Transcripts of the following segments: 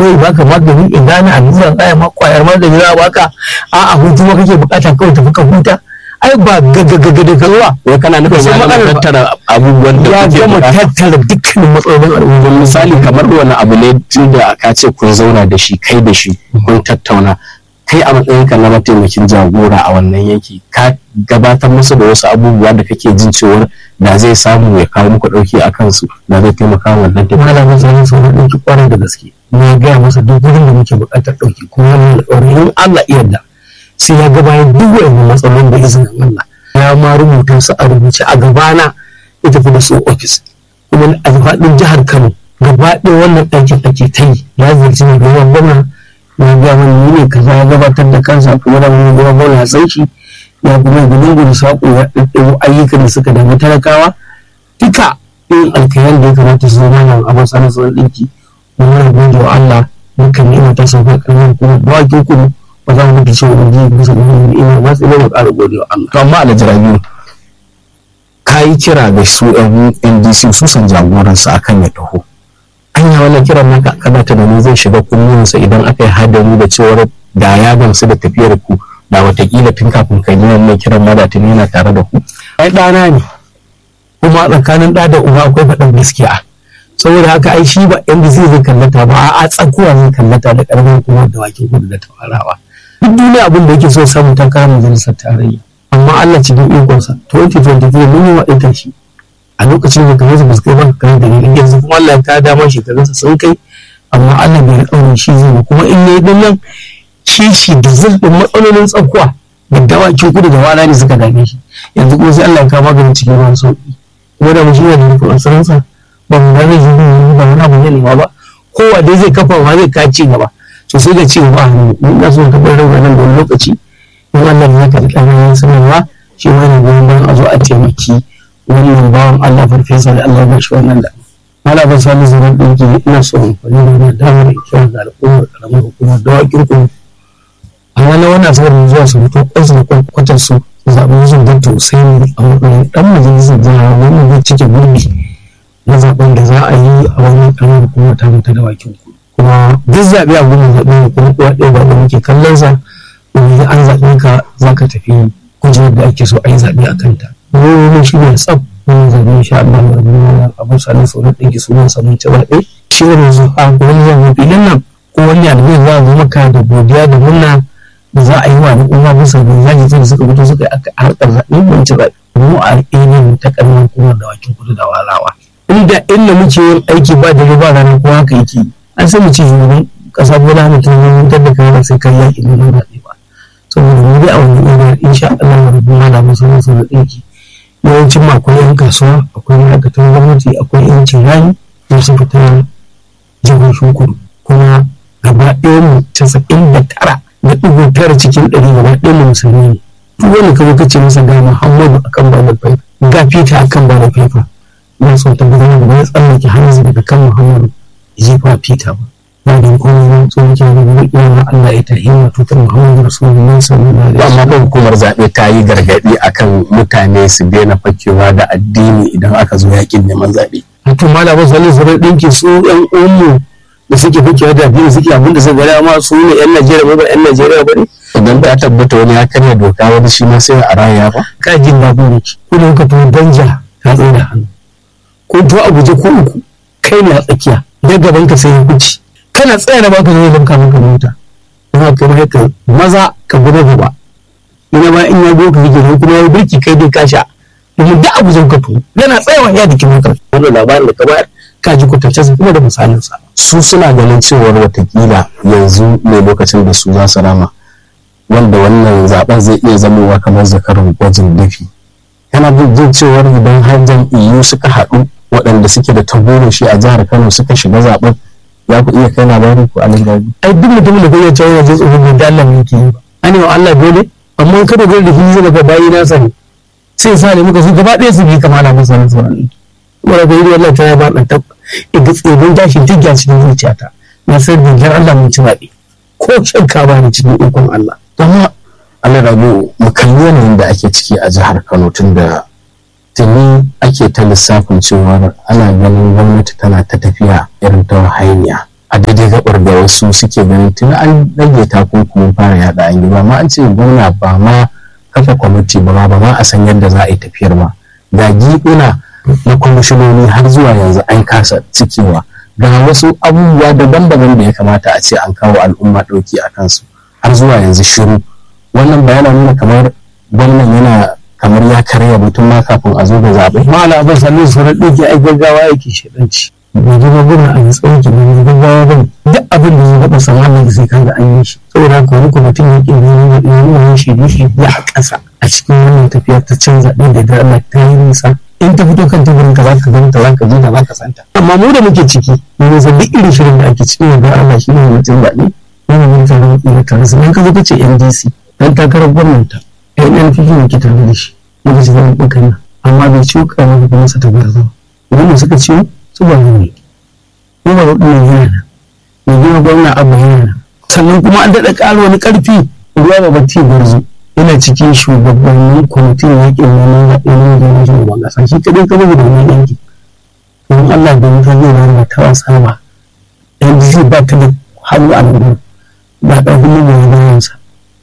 wai baka magani in gane allura tsaya ma kwayar magani za a baka a a hutu ma kake bukata kawai tafi ka huta ai ba gaggagaga da kalwa wai kana nufin Kusan ya gama matsalar ba- tattara abubuwan da ya kuke gama bukata tattara dukkanin matsalolin al'umma misali kamar wani abu ne tun da ka ce kun zauna da shi kai da shi kun tattauna kai a matsayinka na mataimakin jagora a wannan yanki ka gabatar musu da wasu abubuwa da kake jin cewar da zai samu ya kawo muku dauki a kansu da zai taimaka wa wannan tafiya malamin tsarin sau na ɗauki kwarai da gaske na gaya masa duk wurin da muke buƙatar ɗauki kuma wannan alƙawarin in Allah iya da sai ya ga bayan duk wa'annan matsalolin da izinin Allah ya ma rubuta su a rubuce a gabana ya tafi da su ofis kuma a faɗin jihar Kano gaba ɗaya wannan ɗakin ake ta yi ya ziyarci ne gaban gwamna ya gaya mana ni ne kaza ya gabatar da kansa kuma da wani gaban gwamna ya san shi ya kuma yi gudun saƙo ya ɗaɗɗago ayyukan da suka damu talakawa duka irin alkayan da ya kamata su zama nan a matsayin sauran ɗinki muna gode wa Allah mukan ni'ima ta sauka ƙarfin kuma ba wa kudu ba za mu mutu cewa wani bisa wani ni'ima ba sai dai mu ƙara gode wa Allah. to amma alajira biyu ka yi kira ga su yan ndc su san jagoransa akan ya taho anya wannan kiran naka kana tunanin zai shiga kunnuwansa idan aka yi hadari da cewar da ya gamsu da tafiyar ku da watakila tun kafin ka yi wannan kiran ma da tuni yana tare da ku Ai ɗana ne kuma tsakanin ɗa da uba akwai faɗin gaskiya saboda haka ai shi ba yan zai zai kallata ba a tsakuwa zai kallata da ƙarfin kuma da wakin kudu da tawarawa duk duniya abin da yake so samun takarar majalisar tarayya amma Allah cikin ikonsa 2023 mun yi waɗanta shi a lokacin da kamar su kai ba kan da ne yanzu kuma Allah ta dama shekarunsa sun kai amma Allah bai alƙawarin shi zai ba kuma in yayi din nan kishi da zulɗin matsalolin tsakuwa da dawakin kudu da wala ne suka dame shi yanzu kuma sai Allah ya kawo maganin cikin ruwan sauƙi kuma da mu shi ne da nufin asirinsa ba mu gane shi ne ba wani abu ne nema ba kowa dai zai kafa ma zai ka ci gaba to sai da ci gaba a hannu mun na so ka bar rawa nan da wani lokaci in Allah ya ka ƙarfin sanarwa shi ma ne goyon bayan a zo a taimaki wannan bawan Allah farfesa da Allah ya bashi wannan da Mala ban sami zaman ɗauki ina so amfani da wannan damar in kira da al'ummar ƙaramar hukumar dawakin kuma a wani wani asabar zuwa su fito kwansu da kwankwatar su zaɓen wasu don tausayi a matsayin ɗan majalisar jiha wannan zai cike gurbi na zaɓen da za a yi a wani ƙaramar hukumar ta ta dawakin ku kuma duk zaɓe a gurin zaɓe ne kuma kuwa ɗaya ba da muke kallon sa wani an zaɓe ka za ka tafi kujerar da ake so a yi zaɓe a kanta. Wani shi ne tsaf wani zaɓe insha Allah ya rabu abu sanin sauran ɗinki sunan sanin ci zaɓe. Shi ne yanzu a wani zan filin nan ko wani albai za a zo maka da godiya da murna da za a yi wa al'umma bisa ga zaki da suka fito suka yi harkar zaɓe mun ci zaɓe. Mu a al'ini ta ƙarfin kuma da wakin kudu da walawa. Inda inda muke yin aiki ba da ba ranar ko haka yake an sai mu ce shugaban ƙasa bola mutum ya mutar da kai ba sai kai yaƙi neman zaɓe ba. Saboda mu dai a wani ina insha Allah ya rabu malamin sauran sauran ɗinki. yawancin ma akwai 'yan kasuwa akwai ma'aikatan gwamnati akwai 'yancin rani da su fita jihohin kudu kuma gaba ɗaya mu casa'in da tara da ɗigo tara cikin ɗari gaba ɗaya mu musulmi ne duk wani kawai kace masa ga muhammadu akan ba da faifa ga fita akan ba da faifa na son tabbatar da ya tsallake hanzu daga kan muhammadu jefa fita ba ba da kuma yin tsohon da wani iya Allah ya tahi wa tutar muhammadu rasulullahi sallallahu alaihi amma ba hukumar zaɓe ta yi gargaɗi akan mutane su daina fakewa da addini idan aka zo yakin neman zaɓe to malamin sallallahu alaihi ɗinki su yan umu da suke fakewa da addini suke abinda suka gada ma su ne yan Najeriya ba yan Najeriya ba ne idan ta tabbata wani ya karya doka wani shi ma sai a raya ba ka jin babu ne ku ne ka to danja ka tsaye da hannu ko to a guje ko uku kai ne a tsakiya da gaban ka sai ya kuci kana tsaya da baka zai lamka maka mota kuma ka mai ka maza ka gudu gaba ina ba in ya go ka kike kuma ya birki kai dai ka sha domin da abu zan ka to yana tsayawa ya dake maka wannan labarin da ka bayar ka ji kwatance kuma da misalin sa su suna ganin cewar watakila yanzu ne lokacin da su za su rama wanda wannan zaben zai iya zamowa kamar zakarin gwajin dafi kana jin cewar idan har jam'iyyu suka haɗu waɗanda suke da tagomashi a jihar kano suka shiga zaben za ku iya kai labarin ku a nan ai duk mutumin da kai cewa yana jin tsoron da Allah ne yake yi ba an wa Allah dole amma kada dole da fili daga bayi na sani sai sa ne muka su gaba ɗaya su bi kama na masa na sauran wanda da yi Allah ta ya ba ɗan tab iga tsibin tashin tigya cikin zuciyata na san dingar Allah mun ci zaɓe ko shakka ba ni cikin ikon Allah amma Allah rabu mu kalli yanayin da ake ciki a jihar Kano tun da tuni ake ta lissafin cewa ana ganin gwamnati tana ta tafiya irin ta hanya a daidai gabar da wasu suke ganin tun an rage takunkumin fara yada an yi ba ma an ce gwamna ba ma kafa kwamiti ba ma ba ma a san yadda za a yi tafiyar ba ga giɓuna na kwamishinoni har zuwa yanzu an kasa cikewa ga wasu abubuwa daban-daban da ya kamata a ce an kawo al'umma ɗauki a kansu har zuwa yanzu shiru wannan bayana nuna kamar gwamnan yana kamar ya karya mutum ma kafin a zo da zaɓe. mala abin sannan su na ɗauke ai gaggawa yake shaɗanci bai ji magana a yi tsawon ki bai gaggawa ba duk abin da ya faɗa samanin da sai kaga an yi shi saboda haka wani kwamitin ya ƙi nuna nuna shi ne shi ya a ƙasa a cikin wannan tafiya ta canza ɗin da da Allah ta yi nisa in ta fito kan teburin ka za ka ganta za ka ji da za ka santa amma mu da muke ciki mu san duk irin shirin da ake ciki da Allah shi ne mutum zaɓe yana mun tare da ƙira tare sannan ka zo ka ce NDC dan takarar gwamnati NNPP ne ke tare da shi muka ci zama ɗaukar nan amma bai ciwo ƙaramar kuma sa ta gwarzo wanda suka ciwo su ba ne kuma ba ɗin yana nan mai gina gwamna abu yana nan sannan kuma an daɗa ƙara wani ƙarfi ruwa ba batti gwarzo yana cikin shugabannin kwamitin yaƙin neman zaɓe na wajen shugaban ƙasa shi kaɗai ka bugu da wani yanki don Allah da mutum zai zama ta wasa ba NDC ba ta da hannu a nan ba ƙarfin magoya bayansa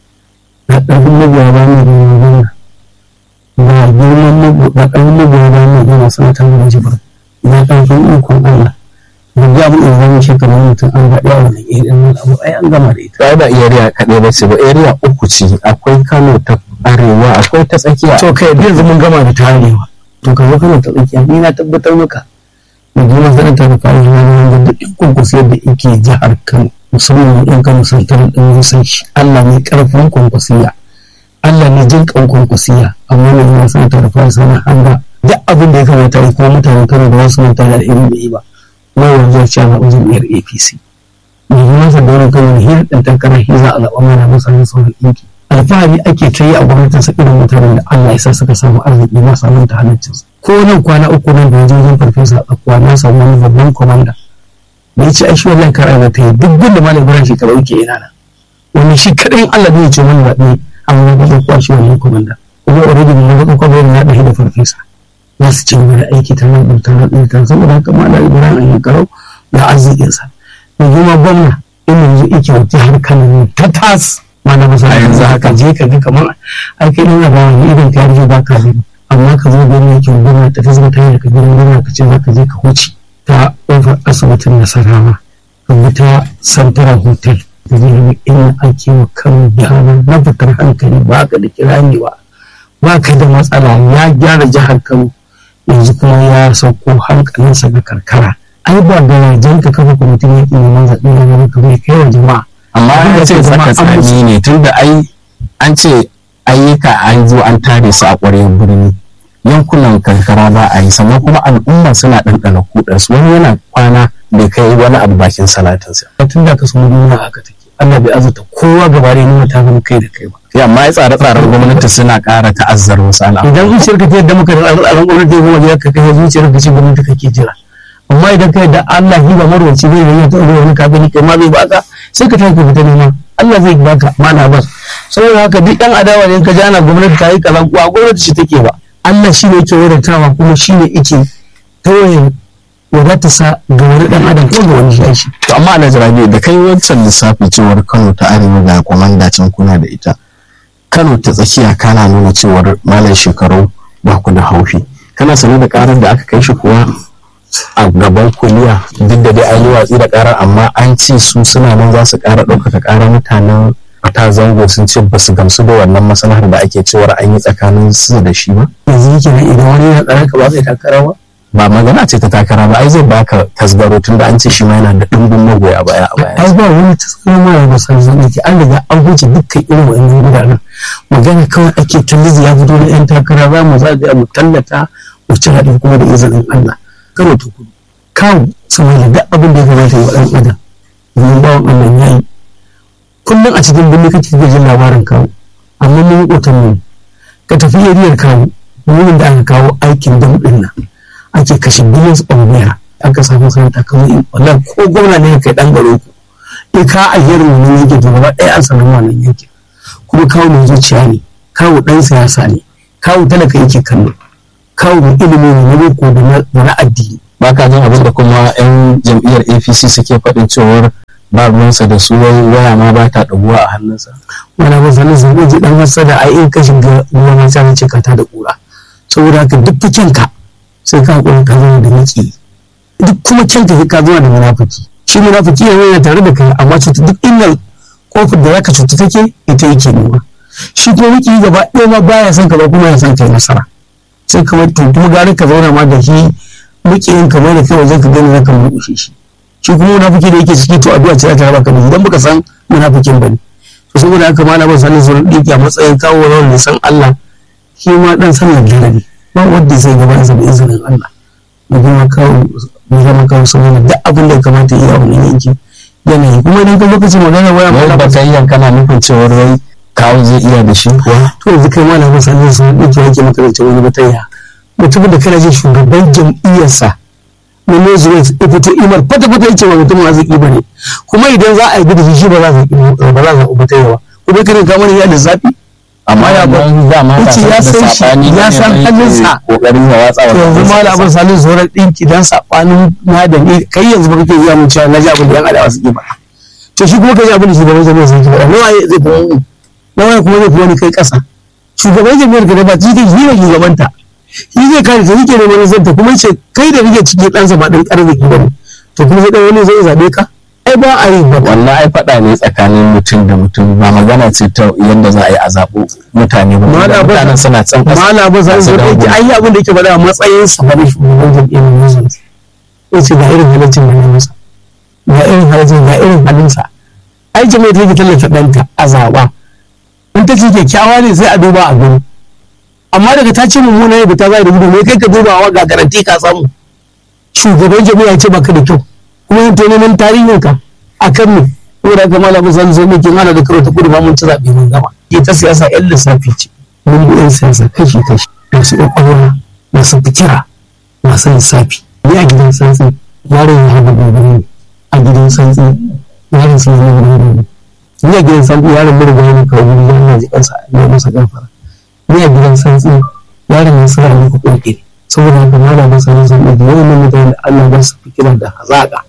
ba ƙarfin magoya bayan mai gwamna ba girman ba ƙarfin magoya bayan mai gwamna sanata mai jibar ba ƙarfin ikon Allah da abu da zama shi kamar mutum an gaɗe a wani irin nan abu ai an gama da ita. Ba da area kaɗai ba ce ba area uku ce akwai Kano ta arewa akwai ta tsakiya. To kai yanzu mun gama da ta arewa. To ka zo Kano ta tsakiya ni na tabbatar maka. Da gina sanar ta rufa yi na wanda duk yan kwankwaso yadda yake jihar Kano musamman yan Kano santar ɗin musan shi Allah ne ƙarfin kwankwasiya. Allah ne jin ƙan kwankwasiya amma ne yana sanar ta rufa sana hanga duk abin da ya kamata yi kuma mutanen Kano da wasu mutane da irin da yi ba. wawan zuwa cewa zaɓi jam'iyyar apc mai yi da wani kawai hiyar ɗan takarar shi za a zaɓa mana masa ne sauran ɗinki alfahari ake ta yi a gwamnatin sa irin mutanen da allah ya sa suka samu arziki na samun ta halittarsa ko nan kwana uku nan da wajen farfesa a tsakuwa na samu wani babban kwamanda da ya ce ai shi wannan kara ba ta yi duk gunda malam ibrahim shi taɓa yake yana nan wani shi kaɗai allah zai ce wani zaɓe a wani wajen kwashi wannan kwamanda kuma already mun ga kwamanda ya ɗahi da farfesa za su ci gaba da aiki ta nan ɗin ta nan ɗin ta saboda haka ma da ibrahim an yi karau da arzikinsa da kuma gwamna inda yanzu ike wata har kanan ta tas ma na masa yanzu haka je ka ga kamar ai kai ɗan ba wani idan ka yarje ba ka gani amma ka zo gwamna yake gwamna ta ta zama ta yi daga gidan gwamna ka ce za ka je ka huce ta ƙofar asibitin nasarawa ka bi ta santara hotel da zai inda ake wa kan gyara na fitar hankali ba ka da kirani ba ba ka da matsala ya gyara jihar kano yanzu kuma ya sauko hankalinsa ga karkara ai ba garajen ka kafa kwamitin yaƙi neman zaɓe na wani kamar kai wa jama'a amma an ce saka tsani ne tunda ai an ce ayyuka an zo an tare su a ƙwaryar birni yankunan karkara ba a yi sannan kuma al'umma suna ɗanɗana kuɗansu wani yana kwana bai kai wani abu bakin salatinsa. tun da ka samu duniya haka take Allah bai azurta kowa gaba da nuna ta zama kai da kai ba. Ya amma ya tsare-tsaren gwamnati suna ƙara ta'azzar wasu al'amura. Idan zuciyar ka ta yadda muka da tsare-tsaren gwamnati ya kuma ka kai zuciyar ka ce gwamnati kake jira. Amma idan ka yadda Allah shi ba marwaci bai da yin tauri wani kafin kai ma bai baka sai ka tafi fita nema Allah zai baka mana ba. Saboda haka duk ɗan adawa ne ka ji ana gwamnati ta yi kaza ba gwamnati ce take ba. Allah shi ne yake wadatawa kuma shi ne yake tawaye wadata sa ga wani dan adam ko ga wani shi to amma Alhaji Rabi da kai wancan lissafi cewar Kano ta arewa ga komanda can kuna da ita Kano ta tsakiya kana nuna cewar malam shekaru ba ku da haufi kana sane da karar da aka kai shi kuwa a gaban kuliya duk da dai an yi watsi da karar amma an ce su suna nan za su kara ɗaukaka karar mutanen ta zango sun ce ba su gamsu da wannan masana'ar da ake cewar an yi tsakanin su da shi ba yanzu yake nan idan wani yana tsaron ka ba zai takara ba ba magana ce ta takara ba ai zai baka tasgaro tunda an ce shi ma yana da dimbin magoya baya a baya ai ba wani tasgaro ma ba san zan yake an riga an huce dukkan irin wannan gudanar magana kawai ake tallizi ya fito da yan takara za mu zagaya mu tallata mu ci haɗin kuma da izinin Allah karo ta kudu kawo saboda duk abin da ya kamata ya ɗan adam domin bawan Allah ya yi kullum a cikin birni kake ga jin labarin kawo amma mun kotan mu ka tafi yariyar kawo wurin da aka kawo aikin dam ɗin nan ake kashe billions of naira aka samu sanata kamar in wallahi ko gwamna ne kai dan garo ku in ka ayyar wannan yanke to gaba ɗaya an samu wannan yanke kuma kawo mai zuciya ne kawo ɗan siyasa ne kawo talaka yake kallo kawo mai ilimi ne na boko da na addini ba ka jin abin da kuma 'yan jam'iyyar apc suke faɗin cewar ba ruwansa da su wai waya ma ba ta ɗaguwa a hannunsa wani abin sanin sun ɗauki ɗan wasa da ai in ka shiga ruwan wasa na cika ta da ƙura saboda haka duk fikin ka sai ka haƙura ka zama da miki duk kuma kyan ka ka zama da munafiki shi munafiki ne yana tare da kai amma cuta duk inda kofar da zaka cuta take ita yake nema shi kuma miki gaba ɗaya ma baya son ka ba kuma ya son kai nasara sai kamar to kuma gare ka zauna ma da shi mukiyin kamar da kai wajen ka gani zaka murƙushe shi shi kuma munafiki da yake ciki to addu'a ce za ta raba ka da idan baka san munafikin bane to saboda haka malamin sanin sun dinki a matsayin kawo rawar san Allah shi ma dan sanin dare ne ba wanda zai gaba sa da izinin Allah da kuma kawo mu zama kawo sanin duk abin da ya kamata ya yi a wannan yanki yanayi kuma idan ka lokacin magana waya wai ba ka yi kana nufin cewar wai kawo zai iya da shi kuwa to yanzu kai malamin sanin sun dinki yake maka da wani batayya mutumin da kana jin shugaban jam'iyyarsa na Nezuwait ya fito imar fata-fata yake wa mutum arziki ba ne kuma idan za a yi gudu shi ba za a ba za a ubata yawa kuma kiran ka mana ya da zafi amma ya ba da ma yace ya san shi ya san halinsa kokarin ya watsa wa yanzu malamin salin sauran ɗinki dan saɓanin na da ni kai yanzu ba kake iya mun cewa na ji abin da yan adawa suke ba to shi kuma kai abin da shugaban jami'ar sun ke faɗa nawa zai fi nawa kuma zai fi wani kai ƙasa shugaban jami'ar ka da ba shi shi ne shugabanta shi zai kare ta yake neman zanta kuma ce kai da rike ciki ɗansa ba ɗan arziki ba ne to kuma sai ɗan wani zai zaɓe ka ai ba a yi ba wannan ai faɗa ne tsakanin mutum da mutum ba magana ce ta yadda za a yi a zaɓo mutane ba Mala ba- mutanen suna can ƙasa mala ba sai su zai dawo. yake ai abin da yake faɗa a matsayin sa ba ne shugaban jam'iyyar musulun ya ce ga irin halaccin da ya masa ga irin halaccin ga irin halinsa ai jami'ar take tallata ɗanta a zaɓa in ta ce kyakkyawa ne sai a duba a gani amma daga ta ce mummuna ne ba ta zai da gudu ne kai ka dubawa ga garanti ka samu shugaban jami'a ce baka da kyau kuma yin neman tarihin ka a kan me saboda haka malamin san zo muke hana da karo ta kudu ba mun ci zaɓe mun gama ita siyasa yan lissafi ce mun bi yan siyasa kashi kashi masu ƙwaƙwalwa masu fikira masu lissafi ni a gidan santsi yaron ya haɗa gobe ne a gidan santsi yaron sun yi gobe ne ni a gidan santsi yaron murga ne kawo gudu yana jikansa ne masa gafara ni a gidan santsi yaron ya sa ne ku ƙirƙiri saboda haka malamin sanin sun ɗauki yawan mutane da Allah ba su fikira da hazaƙa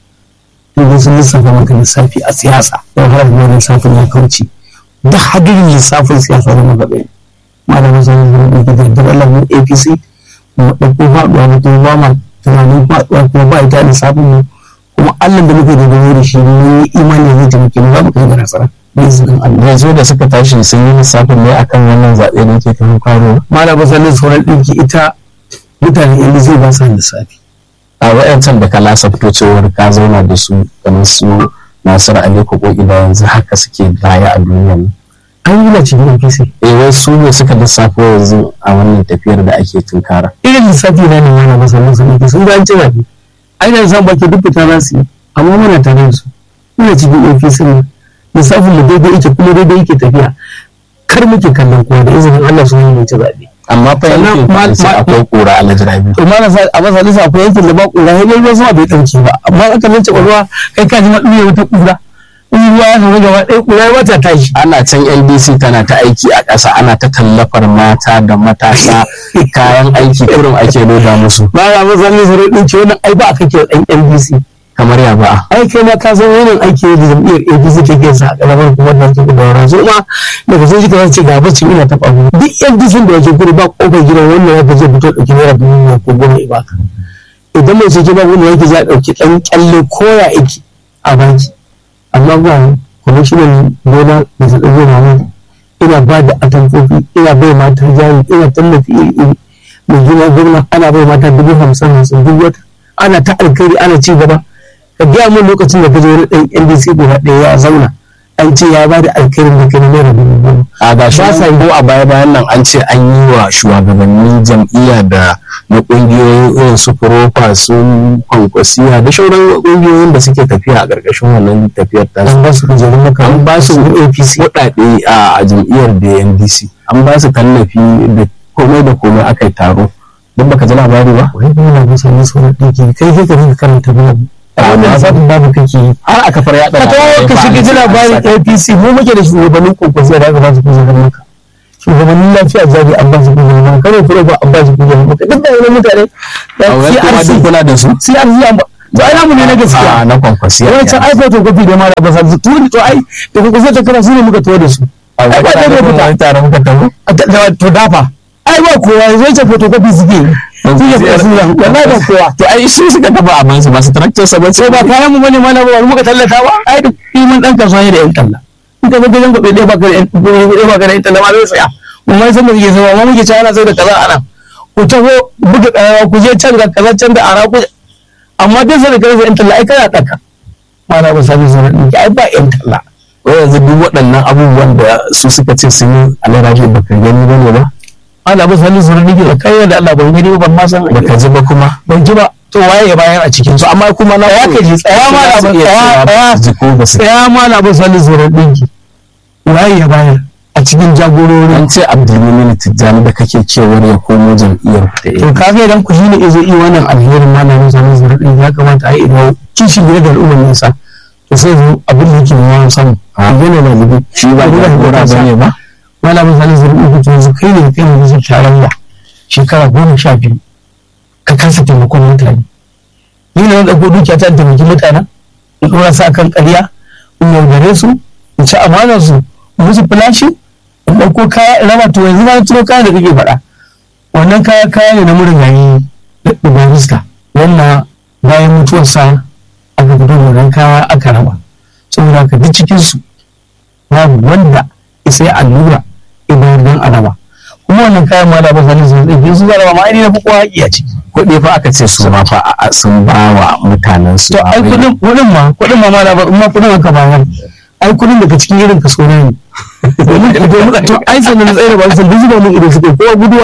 in sun lissafa maka lissafi a siyasa don har da lissafin ya kauce da hadirin lissafin siyasa da maka ɗaya malamin sanin sun ɗauki da yardar Allah mu APC mu ɗauko faɗuwa mu kuma ba ma tunanin faɗuwa kuma ba ita lissafin mu kuma Allah da muke dogaro da shi mun yi imani zai taimake mu za mu kai ga nasara da izinin Allah yanzu da suka tashi sun yi lissafin ne akan wannan zaɓe da yake kan kwaro malamin sanin sauran ɗinki ita mutane yanzu zai ba su lissafi a wayancan da ka lasafto cewar ka zauna da su kamar su Nasir Ali Kokoki da yanzu haka suke baya a duniya ne an yi na cikin APC eh wai su ne suka lissafo yanzu a wannan tafiyar da ake tunkara irin lissafi na ne mana masanin sun yake sun gance zaɓe ai da zan baki duk fita za su yi amma muna tare da su muna cikin APC ne lissafin mu daidai yake kuma daidai yake tafiya kar muke kallon kowa da izinin Allah su yi ci zaɓe amma fa Sannan yankin ma- sai ma- akwai kura a lajirabi to ma na sa a masa lissa akwai yankin da ba ƙura sai dai ruwan sama bai ɗauke ba amma aka lance ruwa kai ka ji ma ɗuya wata ƙura in ruwa ya samu gaba ɗaya ƙura ya wata tashi ana can NDC tana ta aiki a ƙasa ana ta tallafar mata da matasa kayan aiki kurum ake loda musu ba ya masa lissa rai ɗin ce wannan ai ba a kake ɗan NDC kamar ya ba'a ai kai ma ka san wannan aiki da jam'iyyar APC take sa a ƙaramar kuma da take da wani zo ma daga sun jika ce ga bacci ina taɓa mu duk NDC da yake gudu ba ƙofar gidan wannan ya je fito ɗauki naira dubu biyar ko goma ya baka idan mai ce ba wani yake za a ɗauki ɗan ƙyalle ko ya aiki a baki amma ba kwamishinan gona da ta ɗago mamu ina ba da atamfofi ina bai mata jari ina tallafi iri iri mai gina gwamna ana bai mata dubu hamsin hamsin duk wata ana ta alkhairi ana ci gaba ka gaya min lokacin da ka je wani ɗan NDC guda ɗaya ya zauna an ce ya ba da alkhairin da kai naira dubu goma a ga shi Ba sa yi. ko a baya bayan nan an ce an yi wa shugabanni jam'iyya da na ƙungiyoyin irin su furofa su kwankwasiya da shauran ƙungiyoyin da suke tafiya a ƙarƙashin wannan tafiyar ta an ba su kujerun maka an ba su APC kuɗaɗe a jam'iyyar da NDC an ba su tallafi da komai da komai aka yi taro duk baka ji labari ba wai ba na musa ne sauran ɗinki kai kai ka rinka karanta babu a wannan lissafin babu kake yi har a kafar yaɗa ka tawo ka shiga ji labarin APC mu muke da shugabannin kokosi da aka ba su kujerar maka shugabannin lafiya jari an ba su kujeru kare kure ba an ba su kujeru ba duk da wani mutane a wani kuma duk kula da su CRC an ba to ai namu ne na gaskiya a na kwankwasi wani can ai photocopy da mara ba sa su tuni to ai da kuka sai ta kana su ne muka tawo da su a ai ba wani da kuma fita wani tare muka tabo A da- da- to dafa ai ba kowa zai ce photocopy suke yi su ne fita sunan wallahi ba kowa to ai su suka taba a mansu ba su taraktar sa ba sai ba kayan mu bane mana ba muka tallata ba ai duk iman dan kasuwa ne da yan talla in ka ga gidan gobe ɗaya ba ka da yan ɗaya ba ka da yan talla ma zai tsaya mu mai san mu ke zama ma muke cewa ana sai da kaza ana ku taho buga ƙararrawa ku je can ga kaza can da ara ku amma duk sai da kaza yan talla ai kana ɗaka mana ba sabi zuwa ɗinki ai ba yan talla wai yanzu duk waɗannan abubuwan da su suka ce sun yi alaraji ba ka gani ba ne ba ana ba sabi zuwa ɗinki da kai da Allah ban gani ba ban ma san ba ka ji ba kuma ban ji ba to waye ya bayar a cikin su amma kuma na ya ka ji tsaya ma na ban tsaya tsaya ji ko ba su tsaya ma na bin sani zuwan ɗinki waye ya bayar a cikin jagororin an ce abdulmumin tijjani da kake cewar ya komo jam'iyyar ku da to ka ga idan ku shine izo yi wannan alherin ma na bin sani zuwan ɗinki ya kamata a yi idan kishin gida da al'ummar nasa to sai zo abin da yake yawan samu Ah. yana da libi shi ba Abin da jagora yake ba ne ba malamin sani zuwan ɗinki to yanzu kai ne kai ne bisa tarayya shekara goma sha biyu ka kasa taimakon mutane ni ne na ɗauko dukiya ta taimaki mutanen in ɗora sa kan ƙarya in yaudare su in ci amanar su in musu filashi in ɗauko kaya in raba to yanzu na tuno kaya da kake faɗa wannan kaya kaya ne na murigayi da barista wannan bayan mutuwarsa aka fito da wannan kaya aka raba saboda haka duk cikinsu babu wanda isa ya allura idan don a raba kuma wannan kayan ma da ba sanin sun tsaye su zara ma ai na fi kowa haƙi a ciki kuɗi fa aka ce su ma fa a- sun ba wa mutanen su to ai kudin kudin ma kudin ma ma ba ma kudin aka ba wani ai kudin daga cikin irin kaso ne domin domin to ai sanin na tsaye da ba su duk zuba mun ido suke kowa guduwa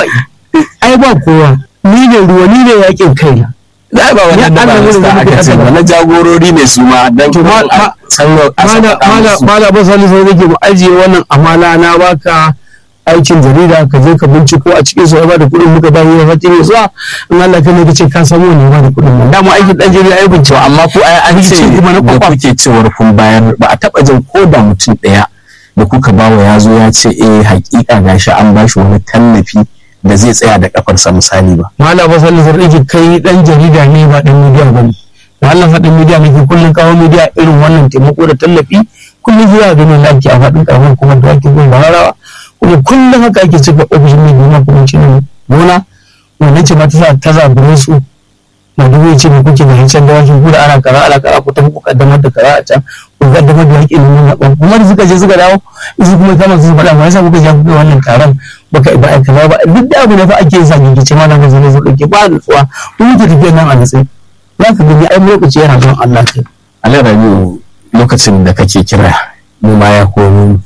ai ba kowa ni ne ruwa ni ne yakin kaina da ba wannan da Ya Allah barista wurin da aka ce muke ba na jagorori ne su ma dan To, ma- ma- sanyo a mala sauƙaƙa mala musu. mala ba sani sai nake mu ajiye wannan amala na baka aikin jarida ka je ka binciko a cikin su ba da kuɗin muka bayi ya fati ne zuwa in Allah kai ne kace ka samu ne ba da kuɗin nan dama aikin dan jarida ai to bincike amma ko ai an ce Rikici kuma na da kwakwaf. kuke cewar kun bayar ba a taba jin ko da mutum ɗaya da kuka bawa ya zo ya ce eh hakika gashi an bashi wani tallafi da zai tsaya da kafarsa misali ba mala ba sani sai nake kai dan jarida ne ba dan media bane da Allah faɗin media ne ke kullun kawo media irin wannan taimako da tallafi kullun zuwa ganin da ake a faɗin karamar kuma da ake gun bararawa kuma kullum haka ake cika ofishin mai gona kuma cinin gona wannan ce ma ta sa ta zabure su na dubu ya ce mai kuke da hancen dawakin ku da ana kara ana kara ku tafi ku kaddamar da kara a can ku kaddamar da haƙƙin nuna ɓan kuma da suka je suka dawo su kuma kama su faɗa ma yasa kuka je kuka wannan taron baka ba aika ba ba duk da abu ne fa ake sa gigice ma na gaza ne su ɗauke ba nutsuwa ku muke tafiyar nan a nutse za ka gani ai lokaci yana zuwa Allah kai alai rabiu lokacin da kake kira mu ma ya komo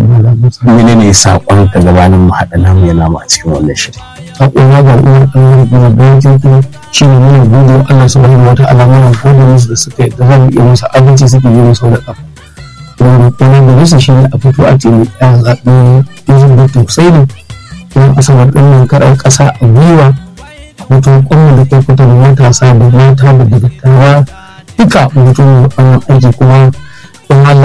menene saƙon ka gabanin mu haɗa namu ya namu a cikin wannan shiri saƙona ga uwar ɗan gina bayan kuma shi ne muna gode wa Allah subhanahu wa ta'ala muna gode musu da suka yi da zan iya musu abinci suke yi musu da ƙafa kuma kuma da musu shi ne a fito a ce mai ɗan zaɓe yanzu da tausayi ne kuma asabar ɗin nan kaɗan ƙasa a gwiwa mutum ƙwamma da kai kwata da matasa da mata da dattawa duka mutum wannan aiki kuma don Allah